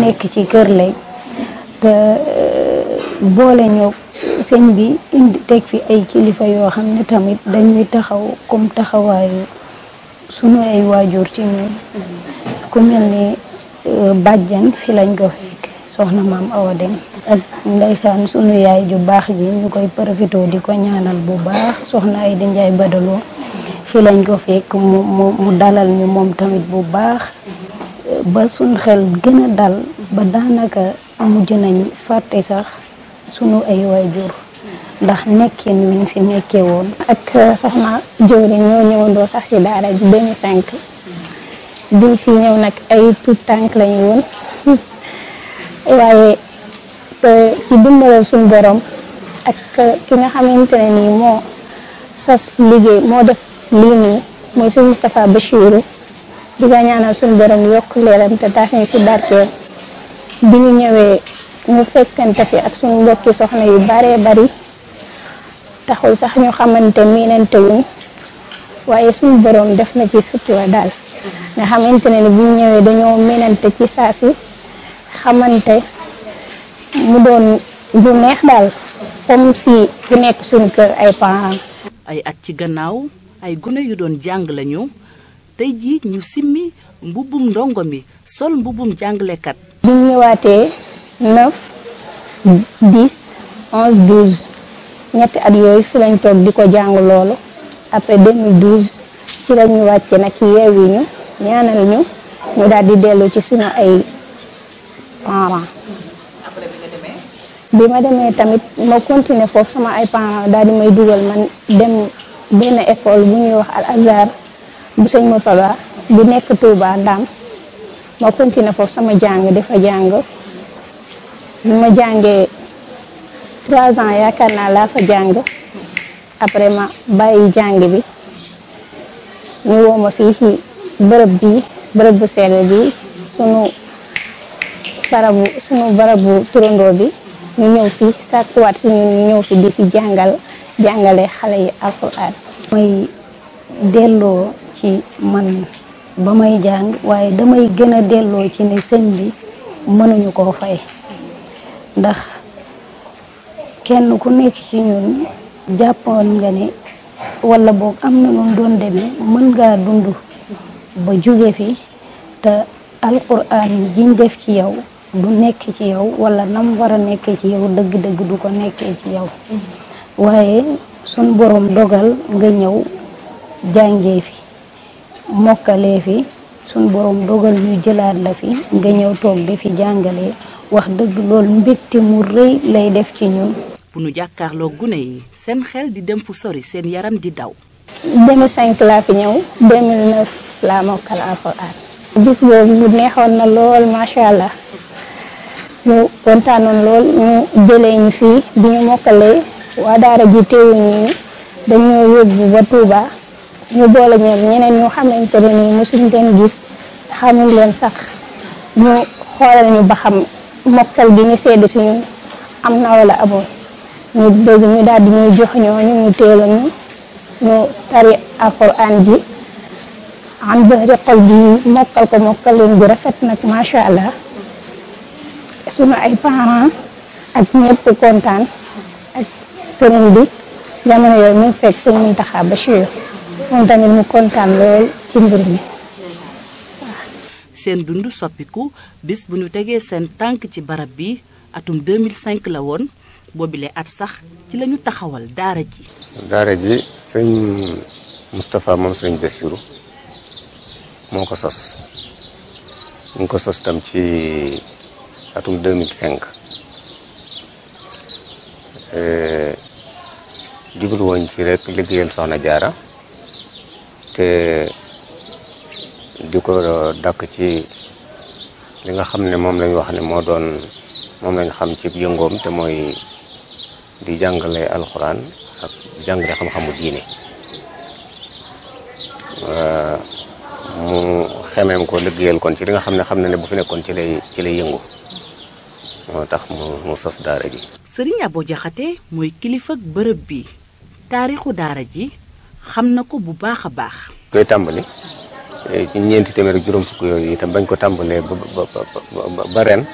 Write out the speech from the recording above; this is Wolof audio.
nekk ci kër lay te boole ñoo sëñ bi indi teg fi ay kilifa yoo xam ne tamit dañuy taxaw comme taxawaayu sunu ay waajur ci ñun ku mel ni bàjjan fi lañ ko fekk soxna maam Awa Dem ak ndeysaan sunu yaay ju baax ji ñu koy profité di ko ñaanal bu baax soxna ay di njaay badaloo fi lañ ko fekk mu mu mu dalal ñu moom tamit bu baax ba suñ xel gën a dal ba daanaka mujj nañ fàtte sax sunu ay waajur ndax nekkin wiñ fi nekkee woon ak soxna jëwri ñoo ñëwandoo sax ci daara ji 2005 biñ fi ñëw nag ay tout tànk lañu woon waaye ci dimbalal suñ borom ak ki nga xamante ne nii moo sas liggéey moo def lii nii mooy suñ Moustapha Bachirou di ko ñaanal suñ borom yokk leeram te taas ñu si barkeel bi ñu ñëwee ñu fekkante fi ak suñu mbokki soxna yu baree bari taxul sax ñu xamante miinante wuñ waaye suñu borom def na ci sutura daal nga xamante ne ni bu ñu ñëwee dañoo miinante ci saa si xamante mu doon lu neex daal comme si ku nekk suñu kër ay parents. ay at ci gannaaw ay gune yu doon jàng lañu tey jii ñu simmi mbubbum ndongo mi sol mbubbum jàngalekat. bi ñu ñëwaatee 9 10 11 12 ñetti at yooyu fi lañ toog di ko jàng loolu après 2012 ci la ñu wàcce nag yeewi ñu ñaanal ñu ñu daal di dellu ci suñu ay parents. bi ma demee tamit ma continuer foofu sama ay parents daal di may dugal man dem benn école bu ñuy wax al azhar bu sëñ Moutala bu nekk Touba Ndam ma continuer foofu sama jàng dafa jàng bi ma jàngee trois ans yaakaar naa laa fa jàng après ma bàyyi jàng bi ñu woo ma fii ci bërëb bi bërëb bu sell bi sunu barabu sunu barabu turandoo bi ñu ñëw fi sàkkuwaat si ñun ñu ñëw fi di fi jàngal jàngale xale yi alquran may delloo ci man ba may jàng waaye damay gën a delloo ci ne sëñ bi mënuñu koo fay ndax kenn ku nekk ci ñun jàppoon nga ne wala boog am na noonu doon demee mën ngaa dund ba jóge fi te alquran jiñ def ci yow du nekk ci yow wala nam war a nekkee ci yow dëgg-dëgg du ko nekkee ci yow waaye sun borom dogal nga ñëw jàngee fi mokkalee fi sun borom dogal ñu jëlaat la fi nga ñëw toog di fi jàngalee wax dëgg loolu mbégte mu rëy lay def ci ñun. bu nu jàkkaarloo gune yi seen xel di dem fu sori seen yaram di daw. 2005 laa fi ñëw 2009 laa mokkal alxuraan bis boobu mu neexoon na lool macha allah. ñu kontaanoon lool ñu jëlee ñu fii bi ñu mokkalee waa daara ji teewuñu dañoo yóbbu ba Touba ñu boole ñoom ñeneen ñu xamante ne nii mosuñ leen gis xamul leen sax ñu xoolal ñu ba xam mokkal gi ñu sedd si ñun am na wala amoon ñu dégg ñu daal di ñuy jox ñooñu ñu teelu ñu ñu tari alquran ji am zahri xol bi mokkal ko mokkal leen bu rafet nag macha allah. sunu ay parents ak ñëpp kontaan ak sëriñ bi jamono yooyu mu fekk sëñ Muntaxa Bachir moom tamit mu kontaan lool ci mbir mi seen dund soppiku bis bu ñu tegee seen tànk ci barab bi atum 2005 la woon boobile at sax ci lañu taxawal daara ji. daara ji sëñ Moustapha moom sëriñ Bassirou moo ko sos ñu ngi ko sos tam ci. atum 2005 jublu woon ci rek liggéeyal soxna jaara te di ko dakk ci li nga xam ne moom lañ wax ne moo doon moom lañ xam ci yëngoom te mooy di jàngale alxuraan ak jàngale xam-xamu diine mu xemeem ko liggéeyal kon ci li nga xam ne xam na ne bu fi nekkoon ci lay ci lay yëngu moo tax mu mu sos daara ji. sëriñ Abo Jaxate mooy kilifa bërëb bi taarixu daara ji xam na ko bu baax a baax. koy tàmbali ci ñeenti téeméer ak juróom fukk yooyu itam bañ ko tàmbalee ba ba ba ba ren